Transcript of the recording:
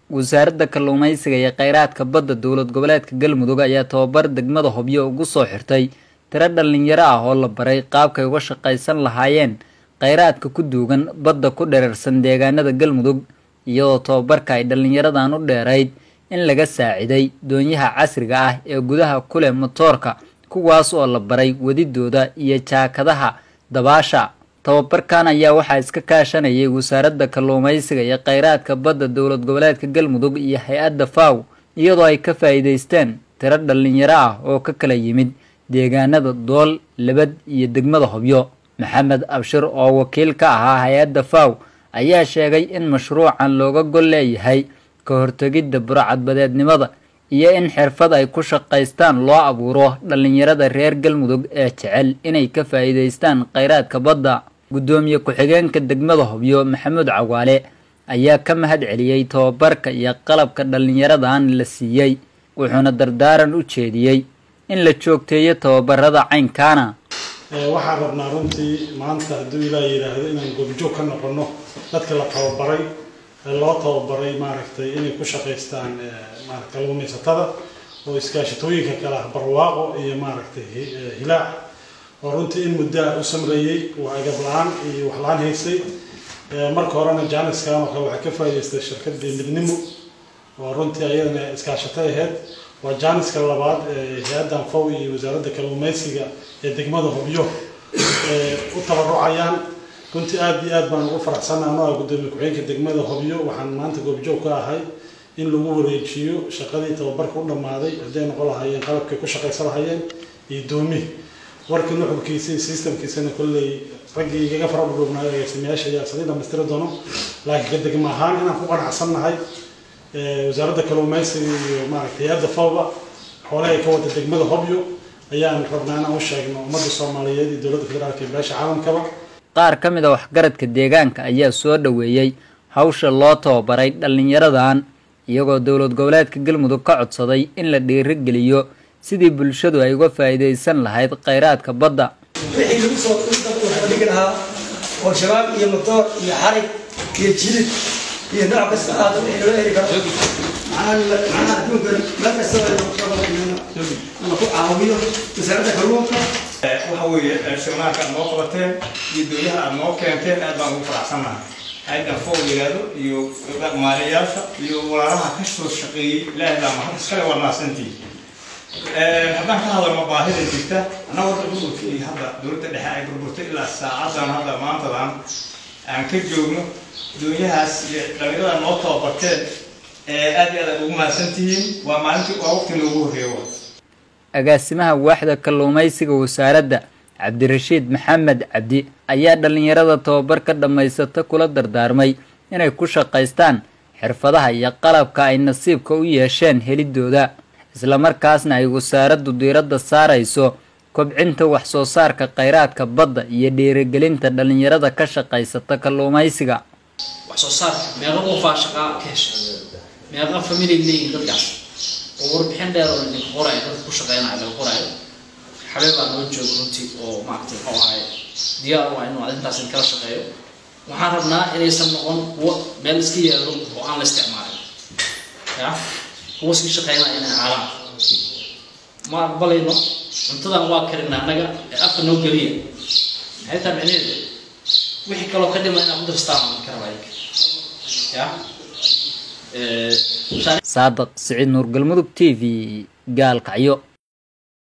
wasaaradda kalluumaysiga iyo kheyraadka badda dowlad goboleedka galmudug ayaa tababar degmada hobyo ugu soo xirtay tiro dhallinyaro ah oo la baray qaabkay uga shaqaysan lahaayeen kheyraadka ku duugan badda ku dherarsan deegaanada galmudug iyadoo tababarka ay dhallinyaradan u dheerayd in laga saaciday doonyaha casriga ah ee gudaha ku leh motoorka kuwaas oo la baray wadidooda iyo jaakadaha dabaasha tababarkan ayaa waxaa iska kaashanayay wasaaradda kalluumaysiga iyo kheyraadka badda dowlad goboleedka galmudug iyo hay-adda faw iyadoo ay ka faa'iidaysteen tiro dhallinyaro ah oo ka kala yimid deegaanada dool labad iyo degmada hobyo maxamed abshir oo wakiil ka ahaa hay-adda faw ayaa sheegay in mashruucan looga gol leeyahay ka hortegidda burcadbadeednimada iyo in xirfad ay ku shaqaystaan loo abuuro dhallinyarada reer galmudug ee jecel inay ka faa'iidaystaan kheyraadka badda guddoomiye ku-xigeenka degmada hobyo maxamuud cawaale ayaa ka mahad celiyey tababarka iyo qalabka dhallinyaradan la siiyey wuxuuna dardaaran u jeediyey in la joogteeyo tababarada caynkaana waxaan rabnaa runtii maanta hadduu ilaa yidhaahdo inaan goobjoog ka noqono dadka la tababaray loo tababaray maaragtay inay ku shaqaystaan kalluumaysatada oo iskaashatooyinka kale ah barwaaqo iyo maaragtay hilaac oo runtii in muddaa u samreeyey waa agab la-aan iyo wax la-aan haysay marka horena janiska marka waxaa ka faa'idaystay shirkadii midnimo oo runtii ayadana iskaashatay ahayd waa janiska labaad ee hay-addan fow iyo wasaaradda kalluumaysiga ee degmada hobyo u tabarucayaan runtii aada iyo aad baan ugu faraxsanaa anoo ah guddoomiye ku-xigeenka degmada hobyo waxaan maanta goobjoog ka ahay in lagu wareejiyo shaqadii tababarka u dhammaaday hadday noqon lahaayeen qalabkay ku shaqaysan lahaayeen iyo doomi warkii nuxurkiisa iyo systemkiisana kolley raggii igaga fara dhudhubnaa agaasimayaasha ayaa sadii dhamaystiri doono laakiin ka degma ahaan inaan ku qanacsannahay wasaaradda kalluumaysiga iyo maaragtay hay-adda fawba xoolaha ay ka wada degmada hobyo ayaan rabnaa inaan u sheegno ummadda soomaaliyeed iyo dowladda federaalka iyo beesha caalamkaba qaar ka mid a waxgaradka deegaanka ayaa soo dhoweeyey hawsha loo tababaray dhallinyaradan iyagoo dowlad goboleedka galmudug ka codsaday in la dhiirigeliyo sidii bulshadu ay uga faa'iidaysan lahayd kheyraadka badda wixii lagu soo dhigi lahaa oo shabaab iyo motoor iyo xarig iyo jilid iyo nooc kasta aada wixii loo heli karo macnaha adduunka meel kasta la ku caawiyo wasaaradda kalluunka waxa weeye shirmaanka aad noo qabateen iyo dowlaha aad noo keenteen aad baan ugu faraxsannahay hay-addan fow yidhaahdo iyo maaliyaasha iyo walaalaha ka soo shaqeeyey ilaahay baa mahad iskale waa naasantii haddaan ka hadalno baahida jirta annaga horta burburka iyo hadda dowladda dhexe ay burburtay ilaa saacadan hadda maantadan aan ka joogno doonyahaas iyo dhalinyarada noo tababarteen aad iyo aad aad ugu mahadsantihiin waa maalintii waa waqti noogu horreeyo agaasimaha waaxda kalluumaysiga wasaaradda cabdirashiid maxamed cabdi ayaa dhallinyarada tababarka dhammaysata kula dardaarmay inay ku shaqaystaan xirfadaha iyo qalabka ay nasiibka u yeesheen helidooda islamarkaasna ay wasaaraddu diiradda saarayso kobcinta wax soo saarka kheyraadka badda iyo dhiirigelinta dhallinyarada ka shaqaysata kalluumaysiga wax soo saarka meeqa qofaa shaqaa ka hesha meeqa family leeyihin dadkaas oo warbixin dheer oo idinka qoraayo dadka ku shaqeynaya laga qoraayo xabee baa noo jooga runtii oo maaragtay muxuu ahay diyaar u ah inuu arrintaas idinkala shaqeeyo waxaan rabnaa inaysan noqon kuwo meel iska yaalo oo aan la isticmaalin ya kuwa iska shaqeynaya inay caalaan ma aqbalayno cuntadan waa karina annaga ee afka noo geliya maxay taa micnaheedu wixii kaloo ka dhima inaan ku darstaan ka rabaa ya saadaq siciid nuur galmudug t v gaalkacyo